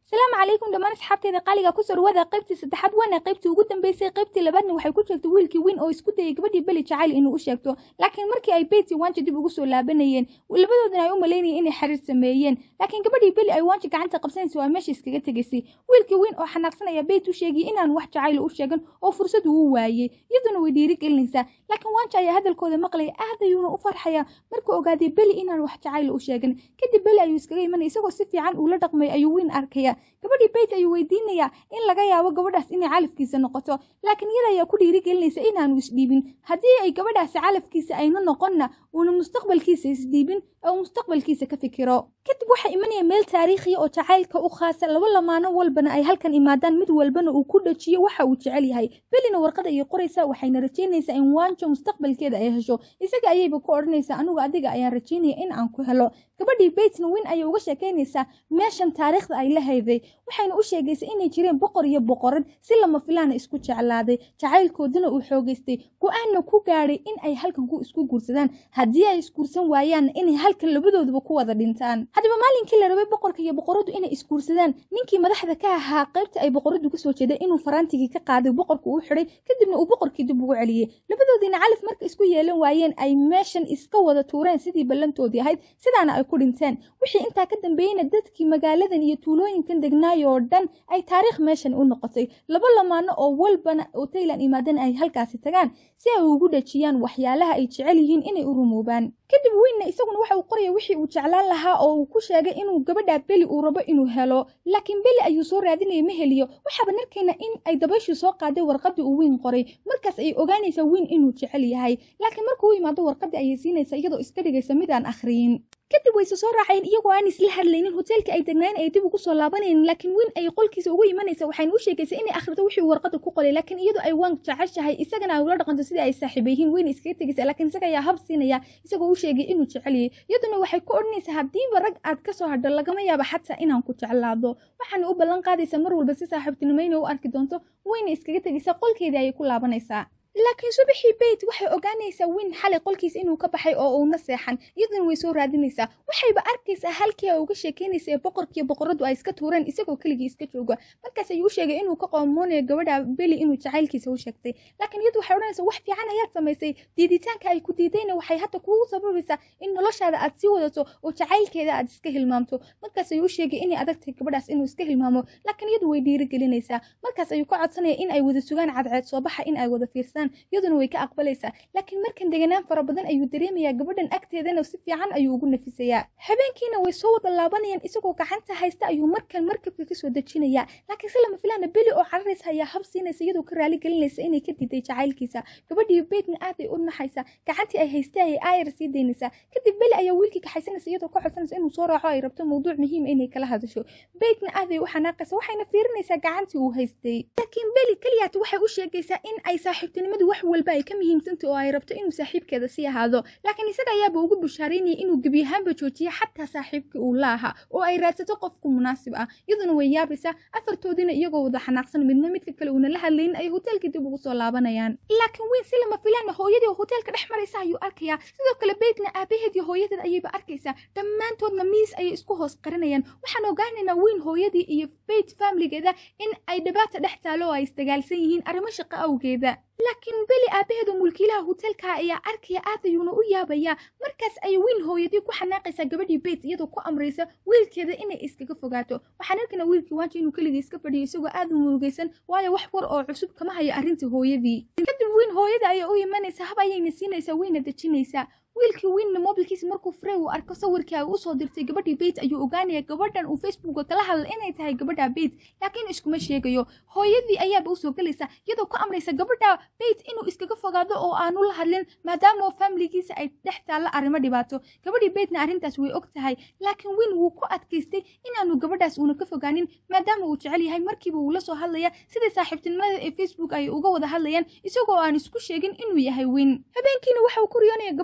salaamu calaykum dhammaan asxaabteeda qaaliga ku soo dhawaada qaybtii saddexaad waana qaybtii ugu dambeysay qaybtii labaadna waxay ku sheegtay wiilkii wiin oo isku dayay gabadhii beli jacayl inuu u sheegto laakiin markii ay beyti waanji dib ugu soo laabanayeen labadoodana ay u malaynayeen inay xiriir sameeyeen laakiin gabadhii beli ay waanji gacanta qabsanaysa waa meesha iskaga tegaysay wiilkii wiin oo xanaaqsanaya beyt u sheegay inaan wax jacayl u sheegan oo fursad uu waayey iyaduna way dhiirigelinaysaa laakiin waanji ayaa hadalkooda maqlaya aad ayuuna u farxaya markuu ogaaday beli inaan wax jacayl u sheegan kadib beli ayuu iskaga imanaya isagoo si fiican uula dhaqmay ayuu wiin arkaya gabadhii beyt ayuu weydiinayaa in laga yaabo gabadhaas inay calafkiisa noqoto laakiin iyada ayaa ku dhiirigelinaysa inaanu isdhiibin haddii ay gabadhaasi calafkiisa aynu noqonna uuna mustaqbalkiisa isdhiibin oo mustaqbalkiisa ka fikiro kadib waxaa imanaya meel taariikhiya oo jacaylka u khaasa laba lamaano walbana ay halkan imaadaan mid walbana uu ku dhajiyo waxa uu jecel yahay belina warqad ayay qoraysaa waxayna rajaynaysaa in waanjo mustaqbalkeeda ay hesho isaga ayayba ku odhanaysaa anigu adiga ayaan rajaynaya in aan ku helo gabadhii beytna wiin ayay uga sheekaynaysaa meeshan taariikhda ay la hayday waxayna u sheegaysaa inay jireen boqor iyo boqorad si lama filaana isku jeclaaday jacaylkooduna uu xoogaystay go-aanna ku gaadhay in ay halkan ku isku guursadaan haddii ay isguursan waayaanna inay halkan labadooduba ku wada dhintaan haddaba maalinkii la rabay boqorka iyo boqoradu inay isguursadaan ninkii madaxda ka ahaa qaybta ay boqoradu kasoo jeeday inuu faraantigii ka qaaday boqorku uu xidhay kadibna uu boqorkii dib ugu celiyey labadoodiina calaf marka isku yeelan waayeen ay meeshan iska wada tuureen sidii ballantoodii ahayd sidaana ay ku dhinteen wixii intaa ka dambeeyeyna dadkii magaaladan iyo tuulooyinkan degnaayoo dhan ay taariikh meeshan u noqotay laba lamaano oo walbana oo taylan imaadana ay halkaasi tagaan si ay ugu dhajiyaan waxyaalaha ay jecel yihiin inay u rumoobaan kadib wiinna isaguna waxa uu qoraya wixii uu jeclaan lahaa oo uu ku sheegay inuu gabadha beli uu rabo inuu helo laakiin beli ayuu soo raadinaya ma heliyo waxaaba narkayna in ay dabayshii soo qaaday warqaddii uu wiin qoray markaas ayay ogaanaysaa wiin inuu jecel yahay laakiin markuu u yimaado warqaddii ayay siinaysaa iyadoo iska dhigaysa midaan akhriyin kadib wayse soo raaceen iyagoo aan isla hadlaynin hoteelka ay degnaayeen ay dib ugu soo laabanayeen laakiin wiin ay qolkiisa ugu imanaysa waxayna u sheegaysaa inay akhrito wixii uu warqadda ku qoray laakiin iyadu ay waan jeceshahay isagana ay ula dhaqanto sidii ay saaxiiba yihiin wiin iskaga tegaysa laakiin isaga ayaa hab siinaya isagoo u sheegay inuu jecel yahay iyaduna waxay ku odhanaysaa haddiiba rag aad ka soo hadho lagama yaabo xataa inaan ku jeclaado waxaana u ballan qaadaysaa mar walba si saaxiibtinimayna u arki doonto wayna iskaga tegaysaa qolkeedii ayay ku laabanaysaa laakiin subaxii beyt waxay ogaanaysaa wiin xalay qolkiisa inuu ka baxay oo uuna seexan iyaduna way soo raadinaysaa waxayba arkaysaa halkii ay uga sheekaynaysa ee boqorkiiyo boqoradu ay iska tuureen isagoo keligii iska jooga markaas ayuu u sheegay inuu ka qoomoonayo gabadha beli inuu jacaylkiisa u sheegtay laakiin iyadu waxay odhanaysaa wax fiican ayaad samaysay diiditaanka ay ku diidayna waxay hadda kugu sababaysaa in noloshaada aad sii wadato oo jacaylkeeda aad iska hilmaamto markaas ayuu u sheegay inay adagtahay gabadhaas inuu iska hilmaamo laakiin iyadu way dhiirigelinaysaa markaas ayuu ka codsanaya in ay wada sugaan cadceed soo baxa in ay wada fiirsaan iyaduna way ka aqbalaysaa laakiin markan deganaan fara badan ayuu dareemayaa gabadhan agteedana si fiican ayuu ugu nafisayaa habeenkiina way soo wada laabanayaan isagoo gacanta haysta ayuu markan markabka kasoo dejinayaa laakiin si lama filaana beli oo cararaysa ayaa hab siinaysa iyadoo ka raali gelinaysa inay ka diiday jacaylkiisa gabadhii beytna aad ay u naxaysa gacantii ay haystay ayay aayar sii daynaysaa kadib beli ayaa wiilkii kaxaysanaysa iyadoo ka codsanaysa inuu soo raaco ay rabto mawduuc muhiim inay kala hadasho beytna aad ay u xanaaqaysa waxayna fiirinaysaa gacantii uu haystay laakiin beli keliyaata waxay u sheegaysaa in ay saaxiibtinimadu wax walba ay ka muhiimsantay oo ay rabto inuu saaxiibkeeda sii ahaado laakiin isaga ayaaba ugu bushaaraynaya inuu gebi ahaanba joojiya xataa saaxiibkii uu la ahaa oo ay raadsato qofku munaasib ah iyaduna way yaabaysaa afartoodiina iyagoo wada xanaaqsan midna midka kale uuna la hadlaynin ay hoteelka dib ugu soo laabanayaan laakiin wiin si lama filaana hooyadii oo hoteelka dhex maraysa ayuu arkayaa sidoo kale beytna aabaheed iyo hooyadeed ayayba arkaysaa dhammaantoodna miis ayay isku hoos qarinayaan waxaan ogaanaynaa wiin hooyadii iyo beyt faamiligeeda in ay dhibaata dhex taalo oo ay isdagaalsan yihiin arrimo shaqo awgeeda laakiin beli aabaheedu mulkiilaha hoteelka ayaa arkaya aad ayuuna u yaabayaa markaas ay wiil hooyadii ku xanaaqaysaa gabadhii beyt iyadoo ku amraysa wiilkeeda inay iskaga fogaato waxaan arkana wiilkii waanji inuu keligii iska fadhiyo isagoo aad u murugaysan waayo wax war oo cusub kama hayo arrintii hooyadii kadib wiil hooyada ayaa u imanaysaa hab ayayna siinaysaa wayna dejinaysaa wiilkii wiinna mobilkiisa markuu frey uu arko sawirkii ay usoo dirtay gabadhii beyt ayuu ogaanaya gabadhan uu facebooka kala hadla inay tahay gabadha beyt laakiin iskuma sheegayo hooyadii ayaaba usoo gelaysa iyadoo ka amraysa gabadha beyt inuu iskaga fogaado oo aanu la hadlin maadaama faamiligiisa ay dhex taalla arrimo dhibaato gabadhii beytna arrintaas way og tahay laakiin wiin wuu ku adkaystay inaanu gabadhaas uuna ka fogaanin maadaama uu jecel yahay markiiba wuu la soo hadlaya sidai saaxiibtinimada ee facebook ay uga wada hadlayaan isagoo aan isku sheegin inuu yahay wiin habeenkiina waxa uu ku riyoonaya gabadhii oo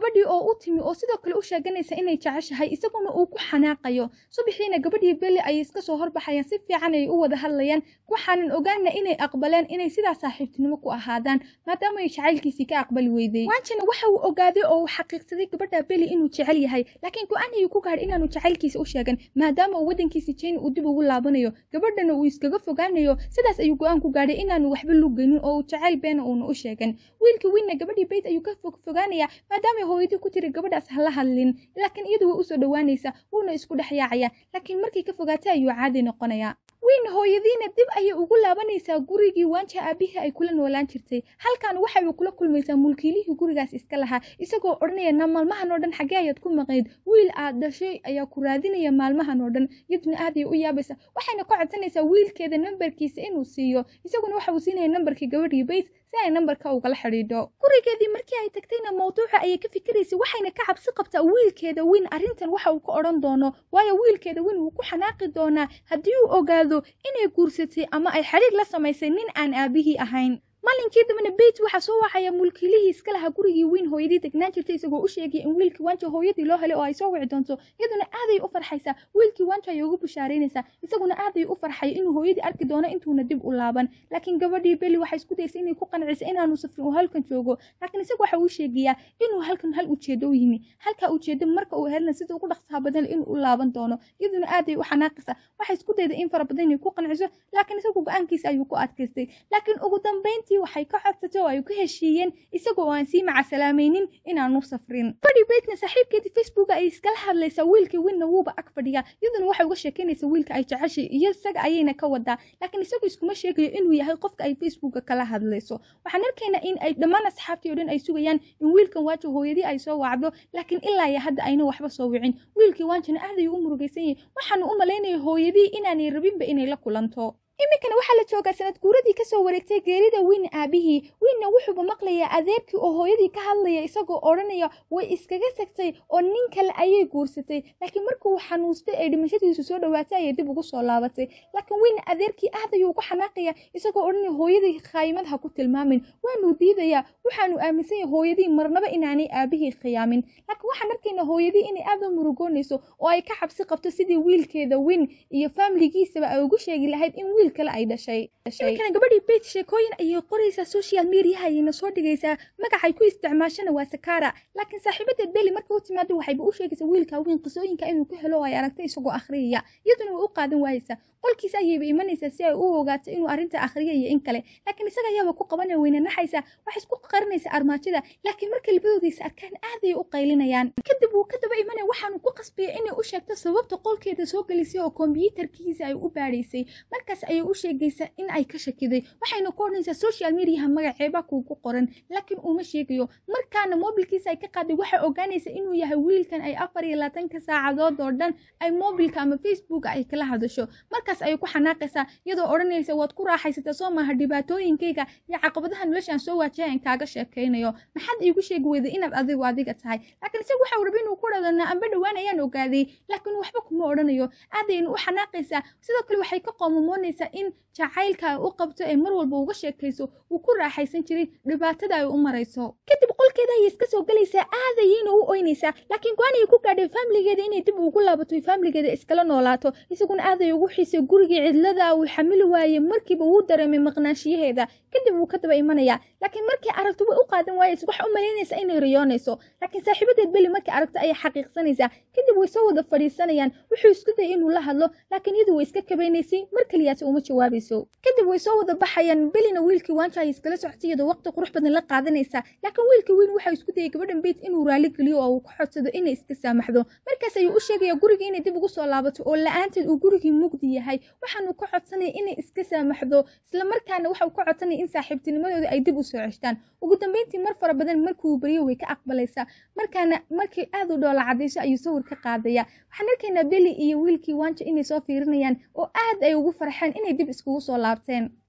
u timi oo sidoo kale u sheeganaysa inay jeceshahay isaguna uu ku xanaaqayo subaxiina gabadhii beli ayay iska soo horbaxayaan si fiican ay u wada hadlayaan waxaanan ogaana inay aqbaleen inay sidaa saaxiibtinimo ku ahaadaan maadaama ay jacaylkiisii ka aqbali weyday wanjina waxa uu ogaaday oo uu xaqiiqsaday gabadha beli inuu jecel yahay laakiin go-aan ayuu ku gaadhay inaanu jacaylkiisa u sheegan maadaama uu waddankiisa jeyna uu dib ugu laabanayo gabadhana uu iskaga fogaanayo sidaas ayuu go-aan ku gaadhay inaanu waxba lugeynin oo uu jacayl beena uuna u sheegan wiilkii wiinna gabadhii bayt ayuu ka fog fogaanaya maadaama hooyadii ku tiri gabadhaas hala hadlin laakiin iyadu way usoo dhowaanaysa wuuna isku dhex yaacaya laakiin markay ka fogaatay ayuu caadi noqonaya wiin hooyadiina dib ayay ugu laabanaysaa gurigii waanja aabihii ay kula noolaan jirtay halkan waxay kula kulmaysaa mulkiilihii gurigaas iska lahaa isagoo odhanaya na maalmahan oo dhan xaggee ayaad ku maqayd wiil aad dhashay ayaa ku raadinaya maalmahan oo dhan iyaduna aad ay u yaabaysa waxayna ka codsanaysaa wiilkeeda nambarkiisa inuu siiyo isaguna waxa uu siinaya nambarkii gabadhii bays si ay nambarka ugala xidhiidho gurigeedii markii ay tagtayna mawduuca ayay ka fikiraysay waxayna ka cabsi qabtaa wiilkeeda wiin arrintan waxa uu ka odhan doono waayo wiilkeeda wiin wuu ku xanaaqi doonaa haddii uu ogaado inay guursatay ama ay xidhiir la samaysay nin aan aabihii ahayn maalinkii dambena beyt waxaa soo wacaya mulkiilihii iska lahaa gurigii wiin hooyadii degnaan jirtay isagoo u sheegaya in wiilkii wanja hooyadii loo helay oo ay soo wici doonto iyaduna aaday u farxaysaa wiilkii wanja ayay ugu bushaaraynaysaa isaguna aaday u farxay inuu hooyadii arki doono intuuna dib u laaban laakiin gabadhii beli waxay isku daysay inay ku qanciso inaanu safrin uu halkan joogo laakiin isagu waxa uu sheegayaa inuu halkan hal ujeedo u yimi halkaa ujeedo marka uu helna sida ugu dhaqsaha badan inuu u laaban doono iyaduna aaday u xanaaqaysa waxay isku dayday in fara badan inay ku qanciso laakiin isagu go-aankiisa ayuu ku adkaystay laakiin ugu dambayntii waxay ka codsatay oo ay ku heshiiyeen isagoo aan sii macasalaamaynin inaanu safrin gabadhii beytna saaxiibkeedii facebooka ay iskala hadlaysaa wiilkii winna wuuba ag fadhiyaa iyaduna waxay uga sheekaynaysaa wiilka ay jeceshay iyo isaga ayayna ka wadaa laakiin isagu iskuma sheegayo inuu yahay qofka ay facebooka kala hadlayso waxaan arkaynaa in ay dhammaan asxaabtii oo dhan ay sugayaan in wiilkan waajo hooyadii ay soo wacdo laakiin ilaa iyo hadda ayna waxba soo wicin wiilkii waanjana aad ayuu u murugaysan yahay waxaanu u malaynaya hooyadii inaanay rabinba inay la kulanto iminkana waxaa la joogaa sanad guuradii kasoo wareegtay geerida wiin aabihii wiinna wuxuuba maqlayaa adeerkii oo hooyadii ka hadlaya isagoo odhanaya way iskaga tagtay oo nin kale ayay guursatay laakiin markuu xanuustay ay dhimashadiisu soo dhowaatay ayay dib ugu soo laabatay laakiin wiin adeerkii aad ayuu ugu xanaaqaya isagoo odhanaya hooyadii khaymad ha ku tilmaamin waanuu diidayaa waxaanu aaminsan yahay hooyadii marnaba inaanay aabihii khiyaamin laakiin waxaan arkaynaa hooyadii inay aad u murugoonayso oo ay ka xabsi qabto sidii wiilkeeda wiin iyo faamiligiisaba ay ugu sheegi lahayd in wiil kale ay dhashay iminkana gabadhii beyt sheekooyin ayay qoraysaa social mediaha ayayna soo dhigaysaa magacay ku isticmaashana waa sakara laakiin saaxiibadeed beli marka u timaado waxayba u sheegaysaa wiilka weyn qisooyinka inuu ka helo oo ay aragtay isagoo akhriyaya iyaduna way u qaadan waayeysaa qolkiisa ayayba imanaysaa si ay u ogaato inuu arrinta akhriya iyo in kale laakiin isaga ayaaba ku qabanaya weyna naxaysaa waxay isku qarinaysaa armaajada laakiin marka labadoodiisa arkaan aad ayay u qaylinayaan kadib wuu ka daba imanaya waxaanu ku qasbaya inay u sheegto sababta qolkeeda soo gelisay oo kombiyuutarkiisa ay u baadhaysay markaas ayay u sheegaysaa in ay ka shakiday waxayna ku odhanaysaa social mediaha magaceeba kuugu qoran laakiin uma sheegayo markaana mobilkiisa ay ka qaaday waxay ogaanaysaa inuu yahay wiilkan ay afar iyo labaatanka saacadood oo dhan ay mobilka ama facebooka ay kala hadasho markaas ayay ku xanaaqaysaa iyadoo odhanaysa waad ku raaxaysataa soo maaha dhibaatooyinkayga iyo caqabadaha noloshaan soo waajahayn kaaga sheekaynayo maxaad iigu sheegi weyday inaad adigu adiga tahay laakiin isagu waxau raba inuu ku dhadana amba dhowaan ayaan ogaaday laakiin waxba kuma odhanayo aadayna u xanaaqaysaa sidoo kale waxay ka qoomamoonaysaa in jacaylka ay u qabto ee mar walba uga sheekayso uu ku raaxaysan jiray dhibaatada ay u marayso kadib qolkeeda ayay iska soo gelaysaa aadayayna u oynaysaa laakiin go-aanayay ku gaadhay faamiligeeda inay dib ugu laabato faamiligeeda iskala noolaato isaguna aaday ugu xiisay gurigii cidlada uu xamili waayey markiiba wuu dareemay maqnaanshiyaheeda kadib wuu ka daba imanaya laakiin markii aragto way u qaadan waayeysa waxa u malaynaysaa inay riyoonayso laakiin saaxiibadeed beli markii aragto ayay xaqiiqsanaysaa kadib way soo wada fadhiisanayaan wuxuu isku dayay inuu la hadlo laakiin iyadu way iska kabaynaysay mar keliyaata uma jawaabayso kadib way soo wada baxayaan belina wiilkii waanja ay iskala socotay iyadoo waqti qurux badan la qaadanaysaa laakiin wiilkii wiin waxa isku dayay gabadhan beyt inuu raali geliyo oo uu ku xodsado inay iska saamaxdo markaas ayuu u sheegaya gurigii inay dib ugu soo laabato oo la-aanteed uu gurigii mugdi yahay waxaanu ka codsanaya inay iska saamaxdo isla markaana waxau ka codsanaya in saaxiibtinimadooda ay dib u soo ceshtaan ugu dambeyntii mar fara badan markuu beriyo way ka aqbalaysaa markaana markii aad u dhoola cadayso ayuu sawir ka qaadaya waxaan arkaynaa beli iyo wiilkii waanja inay soo fiirinayaan oo aad ay ugu farxeen inay dib iskugu soo laabteen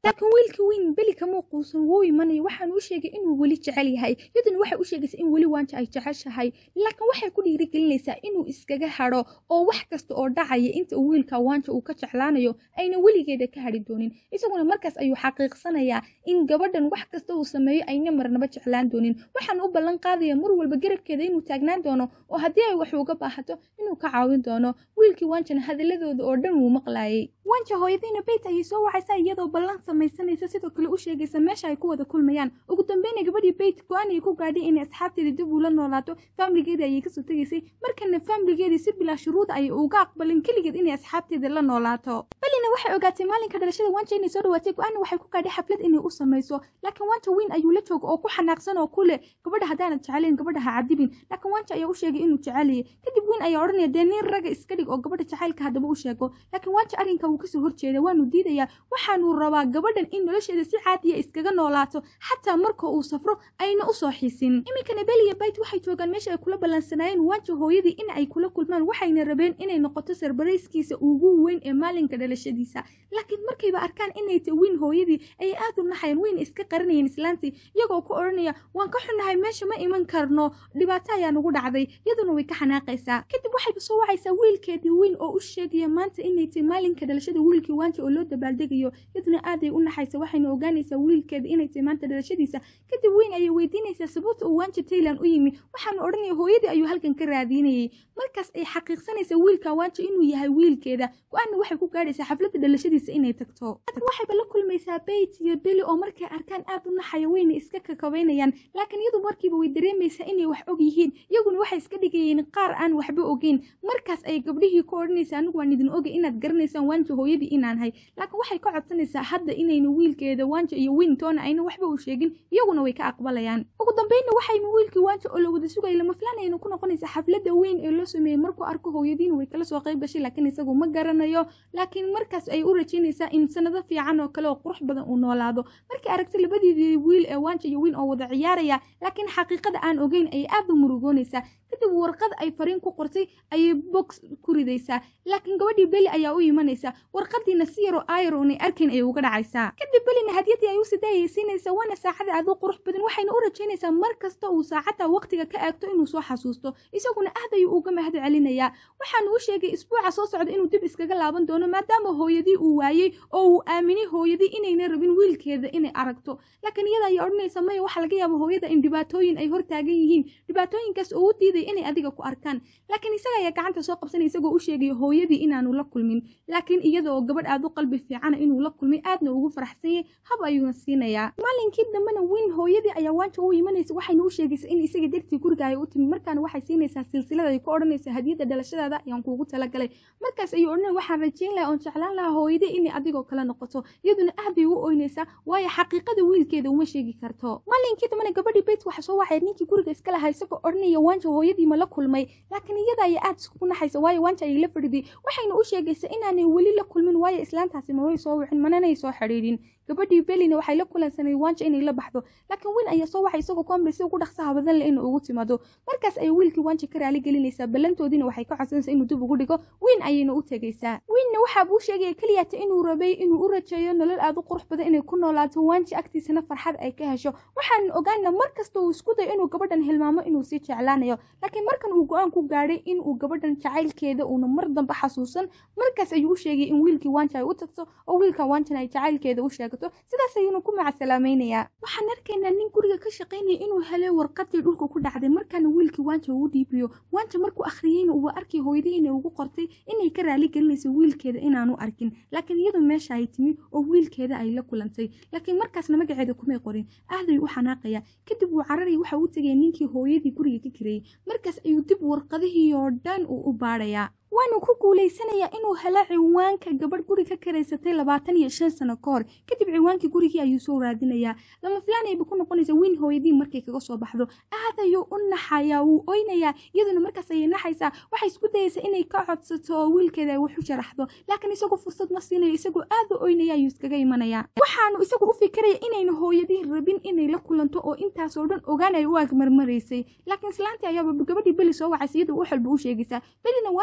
laakiin wiilka weyn beli kama quusan wuu imanaya waxaan u sheegay inuu weli jecel yahay yaduna waxay u sheegaysaa in weli waanja ay jeceshahay laakiin waxay ku dhiirigelinaysaa inuu iskaga hadho oo wax kasta oo dhacaya inta uu wiilka waanja uu ka jeclaanayo ayna weligeeda ka hadhi doonin isaguna markaas ayuu xaqiiqsanayaa in gabadhan wax kasta uu sameeyo ayna marnaba jeclaan doonin waxaan u ballan qaadaya mar walba garabkeeda inuu taagnaan doono oo haddii ay wax uga baahato inuu ka caawin doono wiilkii waanjana hadaladooda oo dhan wuu maqlaayay wanja hooyadiina beyt ayay soo wacaysaa iyadoo ballan samaysanaysa sidoo kale u sheegaysa meesha ay ku wada kulmayaan ugu dambeyna gabadhii beyt go-aan ay ku gaadhay inay asxaabteeda dib ula noolaato faamiligeeda ayay kasoo tegaysay markana faamiligeedii si bilaa shuruud ayay uga aqbalin keligeed inay asxaabteeda la noolaato belina waxay ogaatay maalinka dhalashada wanja inay soo dhawaatay go-aanna waxay ku gaadhay xaflad inay u samayso laakiin wanja weyn ayuu la jooga oo ku xanaaqsan oo ku leh gabadha haddaanad jecelayn gabadha ha cadibin laakiin wanja ayaa u sheegay inuu jeceliyay kadib weyn ayaa odhanaya dee nin raga iska dhig oo gabadha jacaylka haddaba u sheego laakiin wanja arrinka wuu kasoo horjeeda waanu diidayaa waxaanu rabaa gabadhan in nolosheeda si caadiya iskaga noolaato xataa marka uu safro ayna usoo xiisin iminkana beliya bayt waxay joogaan meesha ay kula ballansanaayeen wanja hooyadii in ay kula kulmaan waxayna rabeen inay noqoto sarbarayskiisa ugu weyn ee maalinka dhalashadiisa laakiin markayba arkaan inay ta wiin hooyadii ayay aad u naxayeen weyna iska qarinayeen islaantii iyagoo ku odhanaya waan ka xunnahay meesha ma iman karno dhibaato ayaa nagu dhacday iyaduna way ka xanaaqaysaa kadib waxayba soo wacaysaa wiilkeedii weyn oo u sheegaya maanta inay tahay maalinka dhalashada wiilkii waanja oo loo dabaaldegayo iyaduna aaday u naxaysa waxayna ogaanaysaa wiilkeeda inay tahay maanta dhalashadiisa kadib weyn ayay weydiinaysaa sababta uu waanja taylan u yimi waxaanu odhanaya hooyadii ayuu halkan ka raadinayay markaas ay xaqiiqsanaysaa wiilka waanja inuu yahay wiilkeeda go-aanna waxay ku gaadhaysaa xafladda dhalashadiisa inay tagto waxayba la kulmaysaa beyt iyo beli oo markay arkaan aad u naxaya weyna iska kakabaynayaan laakiin iyadu markiiba way dareemaysaa inay wax og yihiin iyaguna waxay iska dhigayeen qaar aan waxba ogeyn markaas ay gabdhihii ku odhanaysaa anigu waan idin ogay inaad garanaysaan waanja hooyadii inaan hay laakiin waxay ka codsanaysaa hadda inayna wiilkeeda waanja iyo wiintoona ayna waxba u sheegin iyaguna way ka aqbalayaan ugu dambeynna waxayna wiilkii waanja oo la wada sugaya lama filaan ayna ku noqonaysaa xafladda weyn ee loo sameeyey markuu arko hooyadiina way kala soo qayb gashay laakiin isagu ma garanayo laakiin markaas ay u rajaynaysaa in sanado fiican oo kale oo qurux badan uu noolaado markay aragtay labadeedii wiil ee waanja iyo wiin oo wada ciyaaraya laakiin xaqiiqada aan ogeyn ayay aad u murugoonaysaa kadib warqad ay fariin ku qortay ayay box ku ridaysaa laakiin gabadhii beli ayaa u imanaysa warqadiina si yaroo ayro inay arkayn ayay uga dhacaysaa kadib belina hadiyadii ay u sidaayaysiinaysa waana saacada aad u qurux badan waxayna u rajaynaysaa mar kasta uu saacadda waqtiga ka eegto inuu soo xasuusto isaguna aad ayuu uga mahad celinayaa waxaanu u sheegay isbuuca soo socda inuu dib iskaga laaban doono maadaama hooyadii uu waayey oo uu aaminay hooyadii inayna rabin wiilkeeda inay aragto laakiin iyada ayaa odhanaysa maya waxaa laga yaaba hooyada in dhibaatooyin ay hortaagan yihiin dhibaatooyinkaas oo u diiday inay adiga ku arkaan laakiin isaga ayaa gacanta soo qabsanaya isagoo u sheegaya hooyadii inaanu la kulmin laakiin iyada oo gabadh aad u qalbi fiicana inuu la kulmay aadna ugu faraxsan yahay hab ayuuna siinayaa maalinkii dambena wiin hooyadii ayaa waanja u imanaysa waxayna u sheegaysaa in isaga dartii guriga ay u timi markaana waxay siinaysaa silsilada ay ku odhanaysa hadiyadda dhalashadaada ayaan kuugu talagalay markaas ayuu odhanaya waxaan rajayn lahaa oon jeclaan lahaa hooyadii inay adigoo kale noqoto iyaduna aad bay u oynaysaa waayo xaqiiqada wiilkeeda uma sheegi karto maalinkii dambena gabadhii beyt waxa soo wacay ninkii guriga iska lahaa isagoo odhanaya waanja hooyadii ma la kulmay laakiin iyada ayaa aad iskugu naxaysa waayo waanja ayay la fadhiday waxayna u sheegaysaa inaanay weli la kulmin waayo islaantaasi mamay soo wicin mananay soo xidhiidhin gabadhii belina waxay la kulansanay waanja inay la baxdo laakiin wiin ayaa soo waxay isagoo ku amray si ugu dhaqsaha badan leh inuu ugu timaado markaas ayay wiilkii waanja ka raali gelinaysaa ballantoodiina waxay ka codsanaysaa inuu dib ugu dhigo wiin ayayna u tegaysaa wiinna waxaa buu sheegaya keliyata inuu rabay inuu u rajeeyo nolol aad u qurux badan inay ku noolaato waanja agtiisana farxad ay ka hesho waxaan ogaana mar kasta uu isku dayo inuu gabadhan hilmaamo inuu sii jeclaanayo laakiin markan uu go-aan ku gaadhay inuu gabadhan jacaylkeeda uuna mar dambe xasuusan markaas ayuu u sheegay in wiilkii waanja ay u tagto oo wiilkan waanjana ay jacaylkeeda u sheegto sidaas ayuuna ku macasalaamaynayaa waxaan arkaynaa nin guriga ka shaqaynaya inuu helay warqadii dhulka ku dhacday markaana wiilkii waanja uu dhiibiyo waanja markuu akhriyeyna uu arkay hooyadii inay ugu qortay inay ka raali gelinayso wiilkeeda inaanu arkin laakiin iyadu meesha ay timi oo wiilkeeda ay la kulantay laakiin markaasna magaceeda kumay qorin aaday u xanaaqaya kadib wuu cararaya waxa uu tegaya ninkii hooyadii guriga ka kareeyey markaas ayuu dib warqadihii oo dhan uu u baadhayaa waanu ku guulaysanayaa inuu helo ciwaanka gabadh guri ka karaysatay labaatan iyo shan sano ka hor kadib ciwaankii gurigii ayuu soo raadinayaa lama filaanayba ku noqonaysa wiin hooyadii markay kaga soo baxdo aad ayuu u naxayaa wuu oynayaa iyaduna markaas ayay naxaysaa waxay isku dayaysaa inay ka codsato oo wiilkeeda ay wax u sharaxdo laakiin isagoo fursad ma siinayo isagoo aad u oynaya ayuu iskaga imanayaa waxaanu isagu u fikiraya inayna hooyadii rabin inay la kulanto oo intaasoo dhan ogaan ay u agmarmaraysay laakiin islaantii ayaaba gabadhii beli soo wacaysa iyadoo u xalba u sheegaysaa belina waanja ayay u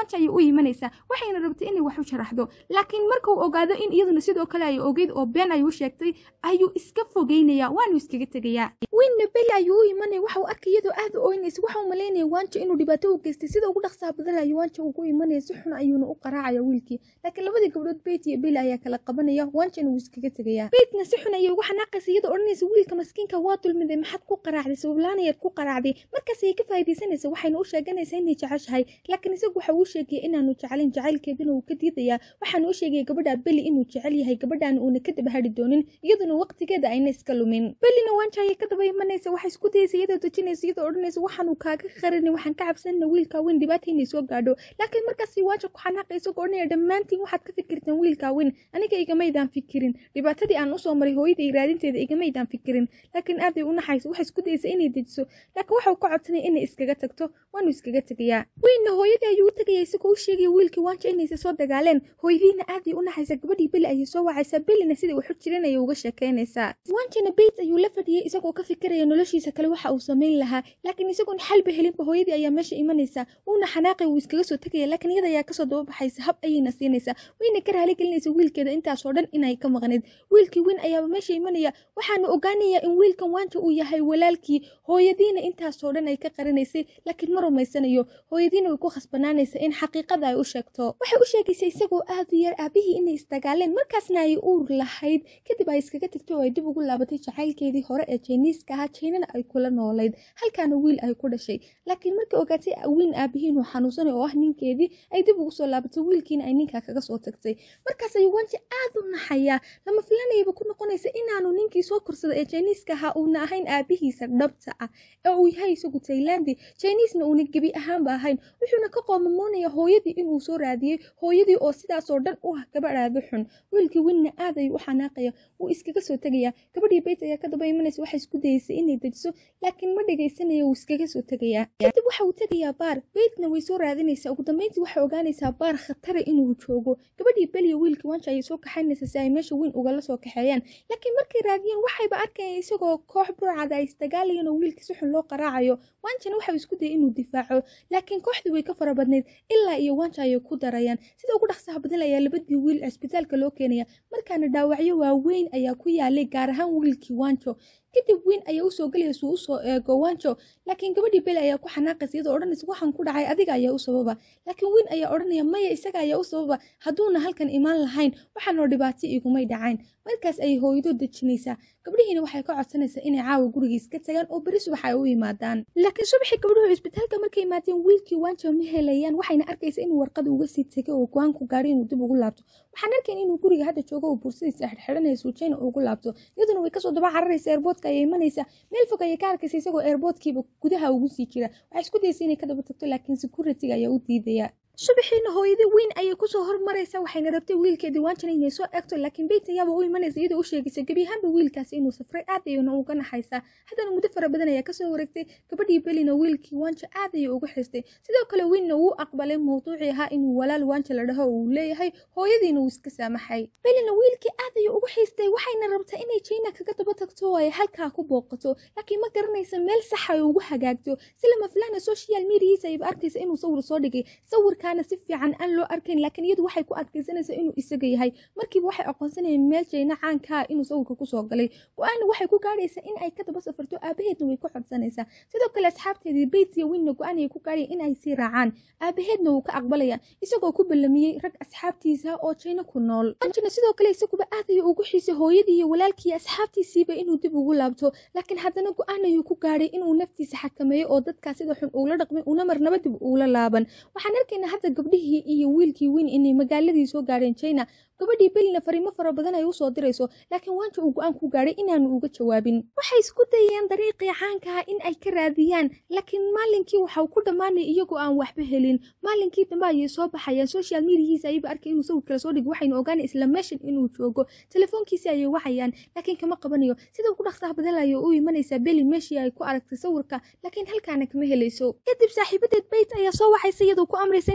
imanaysaa waxayna rabtay inay wax u sharaxdo laakiin marka uu ogaado in iyaduna sidoo kale ay ogeyd oo been ay u sheegtay ayuu iska fogeynayaa waanu iskaga tegayaa winna beli ayuu u imanaya waxa uu arkay iyadoo aad u oynaysa waxa uu malaynaya waanjo inuu dhibaato u geystay sida ugu dhaqsaha badan ayuu waanjo ugu imanaya si xun ayuuna u qaraacaya wiilkii laakiin labadii gabdhood beyt iyo beli ayaa kala qabanaya waanjona wuu iskaga tegayaa beytna si xun ayay ugu xanaaqaysa iyadoo odhanaysa wiilka maskiinka waa dulmiday maxaad ku qaraacday sabablaanayaad ku qaraacday markaas ayay ka faa'iidaysanaysa waxayna u sheeganaysaa inay jeceshahay laakiin isagu waxa uu sheegaya inaanu jeclayn jacaylkeeduna uu ka diidayaa waxaana u sheegaya gabadha beli inuu jecel yahay gabadhaana uuna ka daba hadhi doonin iyaduna waqtigeeda ayna iska lumin belina waanja ayay ka daba imanaysa waxay isku dayaysa iyadoo dejinaysa iyadoo odhanaysa waxaanu kaaga qarinay waxaan ka cabsanayna wiilkaa weyn dhibaata inay soo gaadho laakiin markaas waanja ku xanaaqay isagoo odhanaya dhammaantiin waxaad ka fikirtaan wiilkaa weyn aniga igamaydaan fikirin dhibaatadii aan usoo maray hooyada iyo raadinteeda igamaydaan fikirin laakiin aaday u naxayso waxay isku dayaysa inay dejiso laakiin waxau ka codsanaya inay iskaga tagto waanu iskaga tegayaa weynna hooyadii ayuu u tegaya isagoo u sheegaya wiilkii waanja inaysa soo dagaaleen hooyadiina aaday u naxaysa gabadhii beli ayay soo wacaysaa belina sidai waxu jiran ayay uga sheekaynaysaa waanjana beyt ayuu la fadhiyay isagoo ka fikiraya noloshiisa kale waxa uu samayn lahaa laakiin isagoon xalba helinba hooyadii ayaa meesha imanaysaa wuuna xanaaqay wuu iskaga soo tegaya laakiin iyada ayaa kasoo daba baxaysa hab ayayna siinaysaa wayna ka raali gelinaysa wiilkeeda intaasoo dhan inay ka maqnayd wiilkii weyn ayaaba meesha imanaya waxaanu ogaanayaa in wiilkan waanja uu yahay walaalkii hooyadiina intaasoo dhan ay ka qarinaysay laakiin ma rumaysanayo hooyadiina way ku khasbanaanaysa in xaqiiqada ay u sheegto waxay u sheegaysa isagoo aad u yar aabihii inay isdagaaleen markaasna ay uur lahayd kadib ay iskaga tagtay oo ay dib ugu laabatay jacaylkeedii hore ee jiniiska ahaa jiinana ay kula noolayd halkaana wiil ay ku dhashay laakiin markay ogaatay wiin aabihii inuu xanuunsanay oo ah ninkeedii ay dib ugu soo laabatay wiilkiina ay ninkaa kaga soo tagtay markaas ayuu wanji aad u naxayaa lama filanayaba ku noqonaysa inaanu ninkii soo korsada ee jiniiska ahaa uuna ahayn aabihiisa dhabta ah ee uu yahay isagu taylandi jiniisna uuna gebi ahaanba ahayn wuxuuna ka qoomamoonaya hooyadii inuu soo raadiyey hooyadii oo sidaasoo dhan u ah gabadhaada xun wiilkii winna aad ayuu u xanaaqaya wuu iskaga soo tegaya gabadhii beyt ayaa ka daba imanaysa waxay isku dayaysay inay dejiso laakiin ma dhagaysanayo wuu iskaga soo tegayaa kadib waxa uu tegayaa baar beytna way soo raadinaysaa ugu dambeyntii waxay ogaanaysaa baar khatara inuu joogo gabadhii beliya wiilkii wanja ayay soo kaxaynaysaa si ay meesha weyn ugala soo kaxeeyaan laakiin markay raadiyeen waxayba arkayeen isagoo koox burcada ay isdagaalayeen oo wiilkii si xun loo qaraacayo wanjana waxau isku dayay inuu difaaco laakiin kooxdii way ka fara badnayd ilaa iyo wanja ayay ku darayaan sida ugu dhaqsaha badan ayaa labadii wiil cisbitaalka loo keenaya markaana dhaawacyo waaweyn ayaa ku yaalay gaar ahaan wiilkii wanjo kadib wiin ayaa usoo gelaya suu usoo eego wanjo laakiin gabadhii beli ayaa ku xanaaqaysa iyadoo odhanaysa waxaan ku dhacay adiga ayaa u sababa laakiin wiin ayaa odhanaya maya isaga ayaa u sababa hadduuna halkan imaan lahayn waxaanoo dhibaato igumay dhacayn markaas ayay hooyadoo dejinaysaa gabdhihiina waxay ka codsanaysaa inay caawa gurigiis ka tagaan oo beri subax ay u yimaadaan laakiin subaxii gabdhuhu cisbitaalka markay yimaadeen wiilkii wanjo ma helayaan waxayna arkaysa inuu warqad uga sii tegay oo go-aan ku gaadhay inuu dib ugu laabto waxaan arkayn inuu guriga hadda joogo oo bursadiisa xidhxidhanaya suujayna ugu laabto iyaduna way kasoo daba cararaysa eerboodka ayay imanaysa meel fog ayay ka arkaysa isagoo eerboodkiiba gudaha ugu sii jira waxay isku dayaysa inay ka daba tagto laakiin security-ga ayaa u diidaya subaxiina hooyadii weyn ayay kusoo hormaraysa waxayna rabtay wiilkeedii waanjana inay soo eegto laakiin beyt ayaaba u imanaysa iyadoo u sheegaysa gebi ahaanba wiilkaasi inuu safray aad ayuuna uga naxaysaa haddana muddo fara badan ayaa kasoo wareegtay gabadhii belina wiilkii waanja aad ayay ugu xistay sidoo kale weynna wuu aqbalay mawduucii ahaa inuu walaal waanja la dhaho uu leeyahay hooyadiina wuu iska saamaxay belina wiilkii aad ayuu ugu xiistay waxayna rabtaa inay jina kaga daba tagto oo ay halkaa ku booqato laakiin ma garanaysa meel sax ay ugu hagaagto si lama filana social mediahiisa ayba arkaysa inuu sawir soo dhigay sawirkaana si fiican aan loo arkayn laakiin iyadu waxay ku adkaysanaysaa inuu isaga yahay markiiba waxay aqoonsanayeen meel jayna caankaa inuu sawirka kusoo galay go-aanna waxay ku gaadhaysaa in ay ka daba safarto aabaheedna way ku codsanaysaa sidoo kale asxaabteedii beyt iyo winna go-aan ayay ku gaadhayan in ay sii raacaan aabaheedna wuu ka aqbalaya isagoo ku ballamiyey rag asxaabtiisa oo jayna ku nool anjina sidoo kale isaguba aad ayuu ugu xiisay hooyadii iyo walaalkii asxaabtiisiiba inuu dib ugu laabto laakiin haddana go-aan ayuu ku gaadhay inuu naftiisa xakameeyo oo dadkaa sida xun uula dhaqmay una marnaba dib uula laaban waxaan arkaynaa hadda gabdhihii iyo wiilkii weyn inay magaaladii soo gaadheen china gabadhii belina fariimo fara badan ay usoo dirayso laakiin waanja uu go-aan ku gaadhay inaanu uga jawaabin waxay isku dayayaan dariiqii caankaha in ay ka raadiyaan laakiin maalinkii waxau ku dhammaanay iyagoo aan waxba helin maalinkii dambe ayay soo baxayaan social mediahiisa ayaba arkay inuu sawir kala soo dhig waxaynu ogaanay isla meeshan inuu joogo telefoonkiisi ayay wacayaan laakiin kama qabanayo sida ugu dhaqsaha badan ayay u imanaysaa beli meeshii ay ku aragtay sawirka laakiin halkaana kama helayso kadib saaxiibadeed beyt ayaa soo waxaysa iyadoo ku amraysa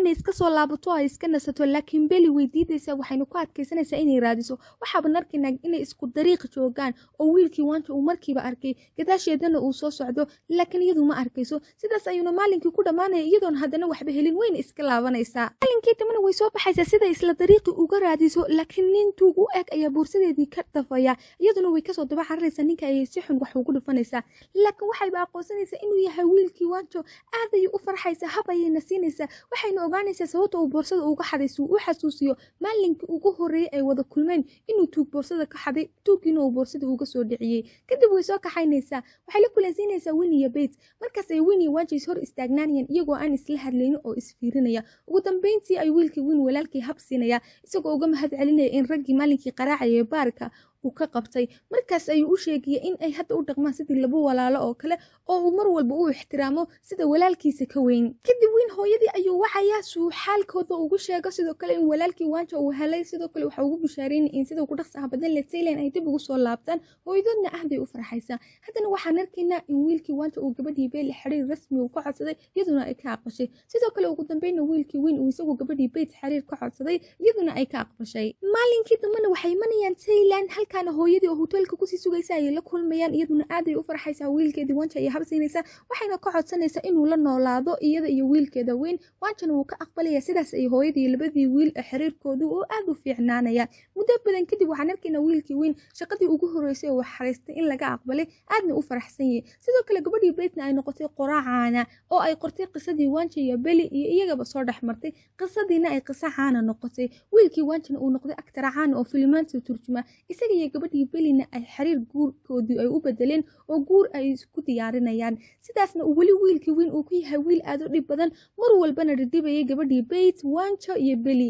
inay iska soo laabato ay iska nasato laakiin beli way diidaysaa waxaynu ku adkaysanaysaa inay raadiso waxaaban arkaynaa inay isku dariiq joogaan oo wiilkii waanta uu markiiba arkay gadaasheedana uu soo socdo laakiin iyadu ma arkayso sidaas ayuuna maalinkii ku dhammaanaya iyadoon haddana waxba helin wayna iska laabanaysaa maalinkii dambana way soo baxaysaa sida isla dariiqii uga raadiso laakiin nin tuug u eg ayaa boorsadeedii ka dafaya iyaduna way kasoo daba cararaysaa ninka ayay si xun wax ugu dhufanaysaa laakiin waxayba aqoonsanaysaa inuu yahay wiilkii waanjo aad ayay u farxaysaa hab ayayna siinaysaa waxayna ogaanaysaa sababta uu boorsada uga xaday si uu u xasuusiyo maalinkii ugu horreeyey ay wada kulmeen inuu tuug boorsada ka xaday tuuggiina uu boorsada uga soo dhiciyey kadib way soo kaxaynaysaa waxay la kulansiinaysaa wini iyo beyt markaas ay wini waanjays hor istaagnaanayaan iyagoo aan isla hadlaynin oo isfiirinaya ugu dambeyntii ay wiilkii win walaalkii hab siinaya isagoo uga mahad celinaya in raggii maalinkii qaraacaya baarka uu ka qabtay markaas ayuu u sheegaya in ay hadda u dhaqmaan sidii laba walaalo oo kale oo uu mar walba u ixtiraamo sida walaalkiisa ka weyn kadib wiin hooyadii ayuu wacayaa suu xaalkooda ugu sheego sidoo kale in walaalkii waanja uu helay sidoo kale waxa ugu bushaaraynay in sida ugu dhaqsaha badan le taylan ay dib ugu soo laabtaan hooyadoodna aad bay u farxaysaa haddana waxaan arkaynaa in wiilkii waanja uu gabadhii beeli xiriir rasmi uu ka codsaday iyaduna ay ka aqbashay sidoo kale ugu dambeyna wiilkii weyn uu isagu gabadhii beyt xiriir ka codsaday iyaduna ay ka aqbashay maalinkii dambena waxay imanayaan taylan halkaana hooyadii oo hoteelka kusii sugaysa ayay la kulmayaan iyaduna aaday u farxaysaa wiilkeedii wanja ayay habsiinaysaa waxayna ka codsanaysaa inuu la noolaado iyada iyo wiilkeeda weyn wanjana wuu ka aqbalaya sidaas ay hooyadii labadii wiil ee xiriirkoodu oo aad u fiicnaanaya muddo badan kadib waxaan arkaynaa wiilkii weyn shaqadii ugu horreysay oo xariistay in laga aqbalay aadna u faraxsan yahay sidoo kale gabadhii beytna ay noqotay qoraacaana oo ay qortay qisadii wanja iyo beli iyo iyagaba soo dhex martay qisadiina ay qiso caana noqotay wiilkii wanjana uu noqday agtara caana oo filimaanta turjuma isaga iyo gabadhii belina ay xiriir guurkoodii ay u bedeleen oo guur ay isku diyaarinayaan sidaasna uu weli wiilkii weyn uu ku yahay wiil aad u dhib badan mar walbana dhidhibayay gabadhii beyt wanjo iyo beli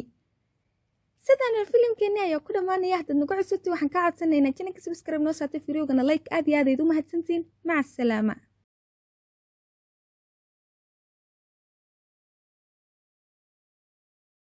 sidaana filimkeeni ayaa ku dhammaanaya haddaad nagu cusubtay waxaan kaa codsanaynaa jananka subscribe noo saartay firoogana like aad iyo aadayd u mahadsantiin maca asalaama